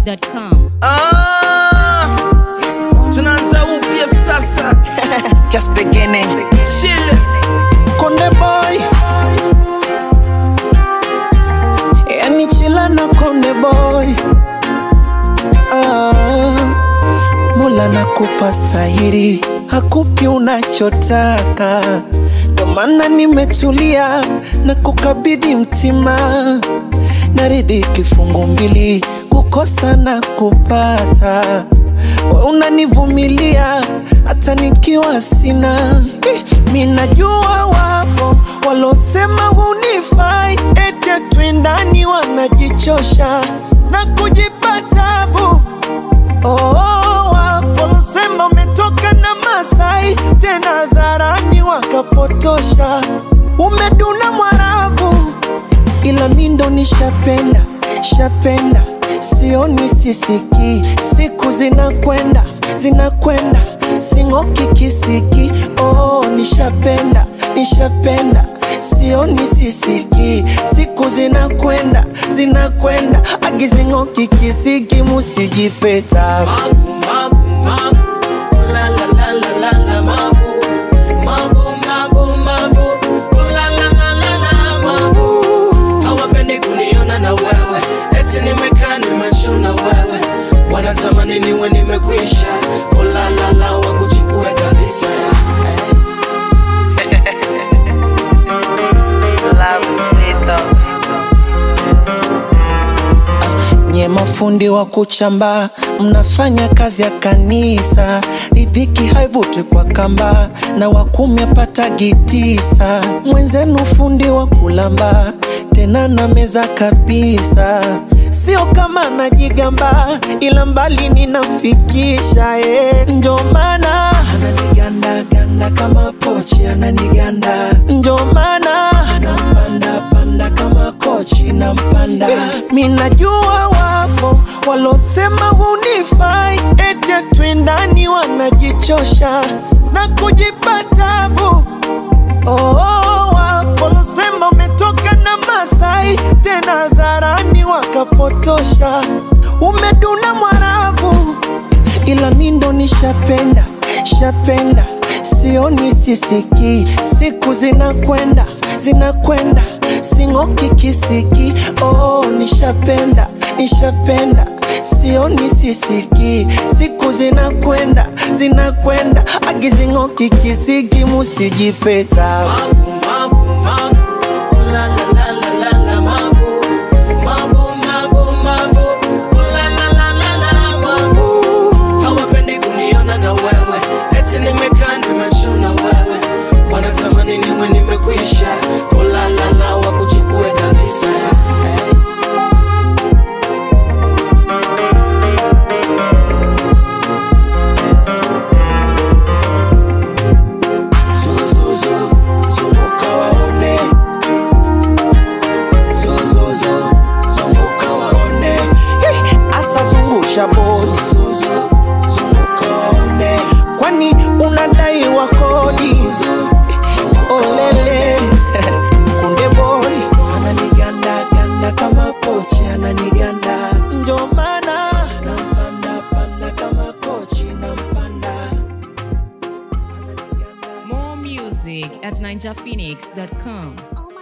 ninjaphoenix.com. Ah, tunaanza upya sasa just beginning. Chill. Konde boy, yani chila na konde boy. Ah, Mola nakupa stahiri, hakupi unachotaka, ndo maana nimetulia na kukabidhi mtima, naridhi kifungu mbili, kukosa na kupata we unanivumilia hata nikiwa sina Eh, mi najua wapo walosema hunifai ete twindani wanajichosha na kujipa tabu oh, wapo walosema umetoka na masai tena dharani wakapotosha umeduna mwarabu ila mi ndo nishapenda shapenda sioni sisiki siku zinakwenda zinakwenda sing'oki kisiki oh, nishapenda nishapenda sioni sisiki siku zinakwenda zinakwenda agizing'oki kisiki musijipeta hawapendi kuniona na wewe eti nimekaa nimechuna wewe wanatamani niwe nimekwisha ulalala wakuchukue kabisa nye mafundi wa kuchamba mnafanya kazi ya kanisa ridhiki haivuti kwa kamba na wakumi apatagi tisa mwenzenu fundi wa kulamba tena na meza kabisa sio kama najigamba ila mbali ninafikisha eh. ndio maana ananigandaganda kama pochi ananiganda ndio maana nampanda panda kama kochi nampanda mi najua wapo walosema hunifai ete twindani wanajichosha na kujipa tabu oh, wapo walosema umetoka na masai tena dharani wakapotosha umeduna mwarabu ila mi ndo nishapenda shapenda sioni sisiki siku zinakwenda zinakwenda sing'oki kisiki oh, nishapenda nishapenda sioni sisiki siku zinakwenda zinakwenda agizing'oki kisiki musijipeta hawapendi kuniona na wewe eti nimekaa nimechuna wewe wanatamani niwe nimekwisha ulalala wakuchukue kabisa hey. Zuzuzu, zunguka waone. Zuzuzu, zunguka waone. Hey, asa zungusha bodi Zuzuzu, zunguka waone. kwani unadai wa kodi olele kunde bodi ananiganda ganda kama pochi ananiganda ndio maana nampanda panda kama kochi nampanda ananiganda More music at ninjaphoenix.com. Oh